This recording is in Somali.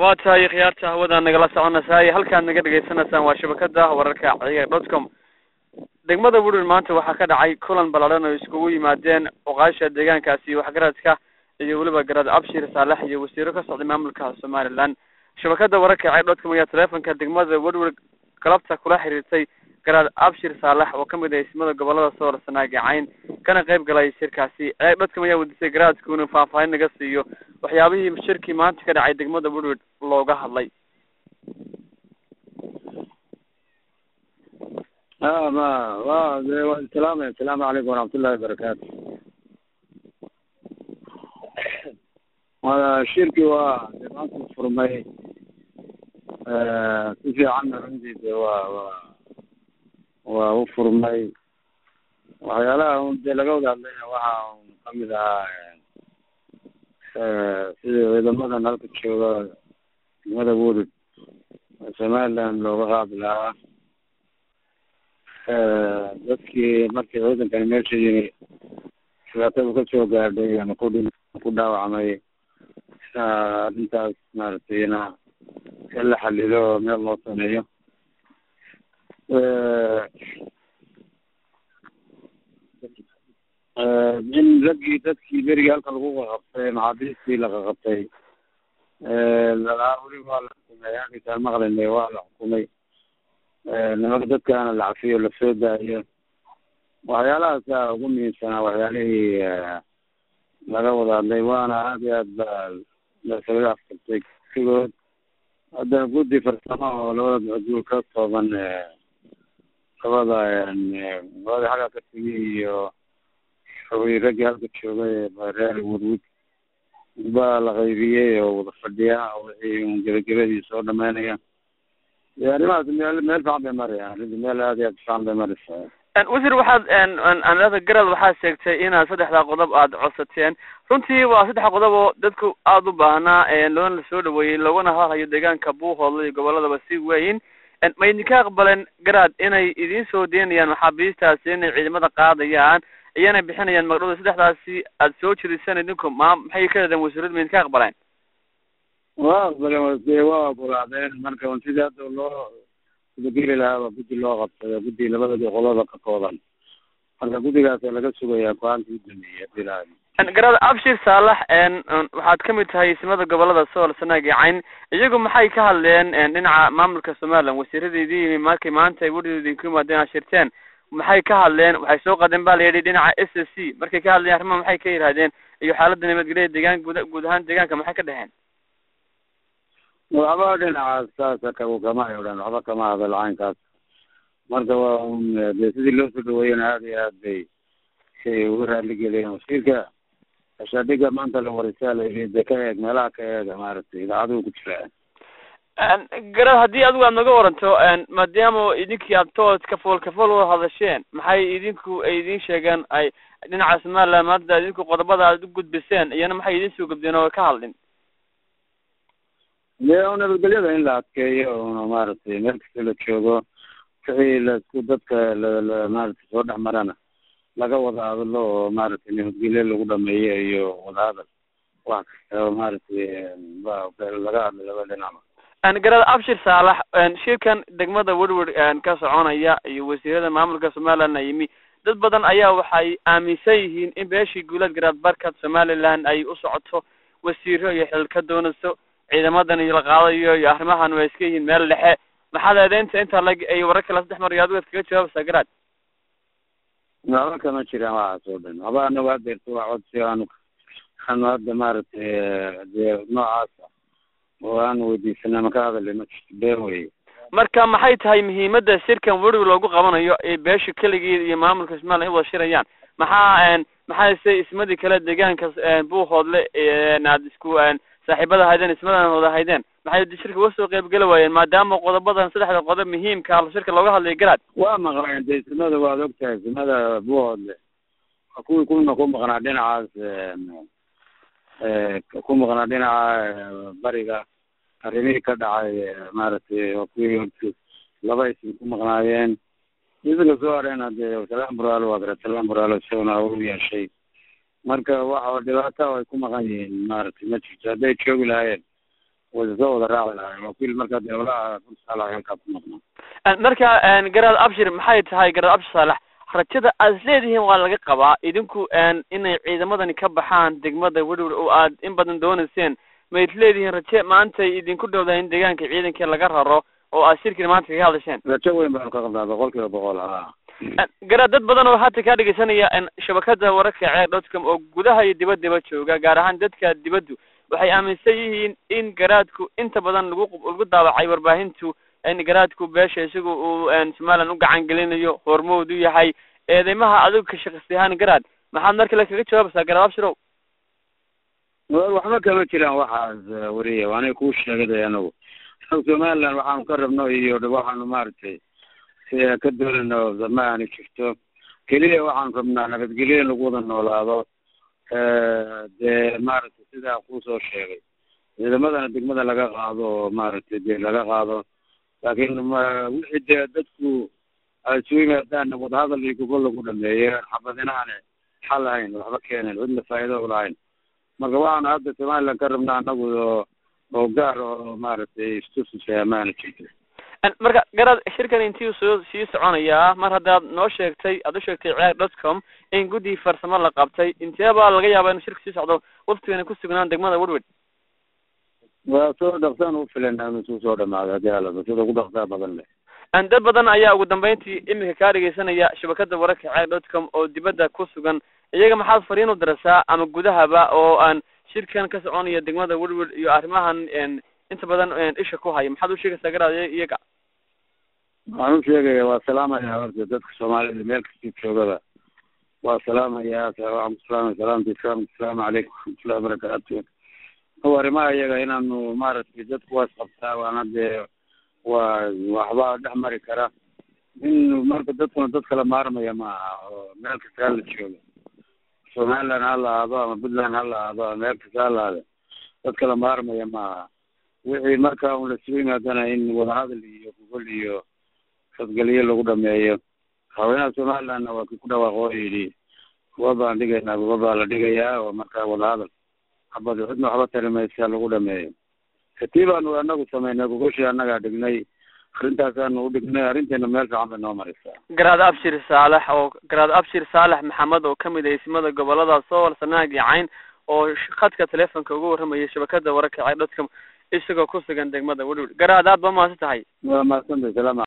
waa tahay khiyaarta hawada nagala soconaysaay halkaad naga dhegaysanaysaan waa shabakada wararka ciyaar dot com degmada woodward maanta waxaa ka dhacay kulan ballaadhan oo iskugu yimaadeen oqaasha deegaankaasi waxgaradka iyo weliba garad abshir saalex iyo wasiiro ka socday maamulka somaliland shabakada wararka ciyaar dot com ayaa teleefonka degmada woodward galabta kula xiriirtay garaad abshir saalex oo kamid ah ismada gobolada soor sanaagicayn kana qayb galay shirkaasi ciyaar dot com ayaa weydiisay garaadku inuu faahfaahin naga siiyo waxyaabihii shirkii maanta ka dhacay degmada woodward looga hadlay a ma wa de wa salaamay asalaamu calaykum waraxmatullahi wabarakaatu wa shirkii waa de maanta furmay si fiicanna runtii de waa wa waa u furmay waxyaalaha un dee laga wada hadlayna waxa un kamid ahaa sida ciidamadan halka jooga degmada woodward somaliland looga qaadi lahaa dadkii markii ciidankani meesha yimi dhibaatadu kasoo gaadhay ama ku dhi ku dhaawacmay arrintaas maaragtay ina in la xalilo oo meel loo sameeyo in raggii dadkii berigii halka lagu qaqabtay maxaabiistii la qaqabtay lalaa weli waa la xukumay halkiisaan maqlinay waa la xukumay nimanka dadkaana la cafiyo lasoo daayo waxyaalahaasa ugu muhiimsanaa waxyaalihii laga wada hadlay waana aad iyo aad ba lasaga afkartay sigood haddana guddi farsamo oo labada majuul ka kooban labada labada xagga ka timi iyo raggii halka joogay reer woodwood baa la qaybiyey oo wada fadhiya wixii un gebagabadii soo dhamaynaya arrimahaas meel meel fiican bay marayaan arrinta meel aad iyo aad fiican bay maraysaa wasiir waxaad anada garad waxaad sheegtay inaad saddexdaa qodob aada codsateen runtii waa saddex qodob oo dadku aada u baahnaa loona lasoo dhaweeyey loogana hadlayo deegaanka buuhoodla iyo goboladaba si weyn ma idinka aqbaleen garaad inay idiin soo deynayaan maxaabiistaasi inay ciidamada qaadayaan iyanay bixinayaan magdhowda saddexdaasi aada soo jiriseen idinku ma maxay ka yidhahdeen wasiiradu ma idinka aqbaleen waa aqbaleen de waa ogolaadeen marka un sidii hadda loo geli lahaaba guddi loo qabsada guddi labadadi qolada ka kooban marka guddigaasa laga sugayaa go-aankii u dameeyey hadii laha garada abshir saalax waxaad kamid tahay ismada gobolada sool sanaag iyo cayn iyagu maxay ka hadleen dhinaca maamulka somaliland wasiiradeedii yimi markay maanta ay weridu idinku yimaadeen aad shirteen maxay ka hadleen waxay soo qadeen ba la yidhi dhinaca s s c markay ka hadleen arrimaha maxay ka yidhahdeen iyo xaaladda nabadgelyada deegaan guud guud ahaan deegaanka maxay ka dheheen waxba dhinacaas saasa ka kama ay odhan waxba kama hadal caynkaas marka waa un de sidii loo soo dhaweeyana aad iyo aad bay shay uga raaligeliyeen wasiirka ashadhiga maanta la warisaa la yidhi de ka eeg meelaha ka eega maaragtay idaacaduhu ku jiraa garad haddii adigu aad naga waranto maadaama idinkii aad tood kafool kafool wada hadasheen maxay idinku ay idin sheegeen ay dhinaca somaliland maanta idinku qodobada aad u gudbiseen iyana maxay idin soo gudbeen oo ka hadlin de nabadgelyada in la adkeeyo una maaragtay meel kasta la joogo wixii laisku dadka la maaragtay soo dhex marana laga wada hadlo oo maaragtay nabadgelyo lagu dhameeyo iyo wadahadal wax kasta oo maaragtay laga hadlay laba dhinacba garada abshir saalax shirkan degmada woodward ka soconaya iyo wasiirada maamulka somaliland yimi dad badan ayaa waxay aaminsan yihiin in beeshii guulad garaad barkad somaliland ay u socoto wasiiro iyo xil ka doonayso ciidamadan iyo la qaadayo iyo arrimahan way iska yihiin meel dhexe maxaad eedeynta intaa lag ay warar kala saddex mar iyo adigu ad kaga jawaabaysaa garaad waxba kama jiraan waxaas oo dhan waxba anagu hadeerto waa codsi aanu aanu hadda maaragtay dee noocaasa oo aanu weydiisana ma ka hadalay ma jirto been weye marka maxay tahay muhiimadda shirkan werwi loogu qabanayo ee beesha keligeed iyo maamulka somaliland ay wada shirayaan maxaa maxaa se ismadii kale deegaanka buuhoodle aad isku saaxiibada haydeen ismadan wada haydeen maxay shirka uga soo qayb geli waayeen maadaama qodobadan saddexda qodob muhiimka shirka looga hadlayo garaad waa maqleen de ismada waad ogtahay ismada buuhoodle kuwii kuna ku maqnaa dhinacaas ku maqnaa dhinaca bariga arrimihii ka dhacay maaragtay oo kuwii horti laba isim ku maqnaayeen isaga soo hareena dee salaan buraalo waa gara salaan buraalo isaguna u yeeshay marka waxa dhibaato ay ku maqan yihiin maaragtay ma jirto hadday joogi lahaayeen way soo wada raaci lahayn wakiil marka dee walaha kursaalaha halkaa ku maqnaa marka garaad abshir maxay tahay garaad abshir saalax rajada aad is leedihiin waa laga qabaa idinku inay ciidamadani ka baxaan degmada wedhowr oo aad in badan doonayseen ma is leedihiin raje maantay idinku dhowdahay in deegaanka ciidankii laga raro oo aad shirkii maanta kaga hadlasheen rajo weyn baanu ka qabnaa boqol kiiba boqol ha garaad dad badan oo hadda kaa dhegeysanaya shabakada wararka ceer dotcom oo gudaha iyo dibaddaba jooga gaar ahaan dadka dibaddu waxay aaminsan yihiin in garaadku inta badan lagu lagu daawacay warbaahintu in garaadku beesha isaga uu somaliland u gacan gelinayo hormood u yahay eedeymaha adigu ka shaqisi ahaan garaad maxaad mar kale kaga jawaabaysaa garaad abshirow waxba kama jiraan waxaas wariya waanay kuu sheegaday anagu somaliland waxaanu ka rabno iyo waxaanu maaragtay ka doonayno ma aani jirto keliya waxaanu rabnaa nabadgelyo in lagu wada noolaado dee maaragtay sidaa kuusoo sheegay ciidamadana degmada laga qaado oo maaragtay dee laga qaado laakiin wixii dee dadku ay isu yimaadaanna wadahadal iyo gobol lagu dhameeyo xabadinaane xal ahayn waxba keenayn cidna faa'iido u lahayn marka waxaanu hadda somaliland ka rabnaa anagu oo oo gaar oo maaragtay istusisa amaana jirta marka garaad shirkan intii soo sii soconayaa mar haddaad noo sheegtay aad u sheegtay ceer dotcom in guddi farsamo la qabtay inteebaa laga yaaba inu shirka sii socdo waftigana ku sugnaan degmada woodward waa soo dhaqsaan u filanaa inuu suu soo dhamaado haddii alaba sida ugu dhaqsaa badan leh dad badan ayaa ugu dambeyntii iminka kaa dhegeysanaya shabakada wararka ceer dotcom oo dibadda ku sugan iyaga maxaad fariin u dirasaa ama gudahaba oo aan shirkan ka soconaya degmada woodward iyo arrimahan inta badan isha ku haya maxaad u sheegaysaa garaad iyaga waxaan u sheegaya waa salaamaya horta dadka soomaalida meel kastii joogaba waa salaamaya waxaan ku salaamaya salaamta islaamka asalaamu calaykum waraxmatullahi wabarakaatu o arrimaha iyaga inaanu maaragtay dadku waa isqabtaa waana dee waa waxbaa dhex mari kara in marka dadkuna dad kala maarmaya ma aha oo meel kasta hala joogo somaliland ha la ahaado ama puntland ha la ahaado ama meel kasta ha la ahaado dad kala maarmaya ma aha wixii marka un lasugu yimaadana in wadahadal iyo gogol iyo fadgeliyo lagu dhameeyo haweenaha somalilandna waa kii ku dhawaaqo oo yidhi kuwa baan dhigaynaa kuwa baa la dhigayaa oo markaa wadahadal xabad cidna waxba tari maysa lagu dhameeyo katii baanu anagu samaynay gogoshii annagaa dhignay arintaasaanu u dhignay arrinteena meel fiican bay noo maraysaa garaad abshir saalex oo garaad abshir saalex maxamed oo kamid ah ismada gobolada sool sanaag iyo cayn oo khadka telefonka uga warramayay shabakada wararka ceer dotcom isagoo ku sugan degmada wedhowr garaad aad ba mahadsan tahay waa mahadsantahay salaam